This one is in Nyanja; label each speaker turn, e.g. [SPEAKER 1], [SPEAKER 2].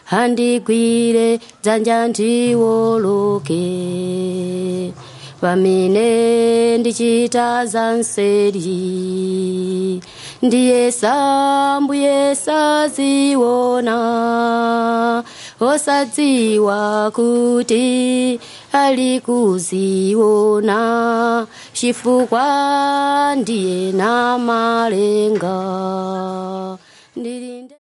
[SPEAKER 1] handigwire dzanja ndiwoloke pamene ndichita zanseri ndiye sambuye saziona osadziwa kuti ali kuziona chifukwa ndiye na malenga ndili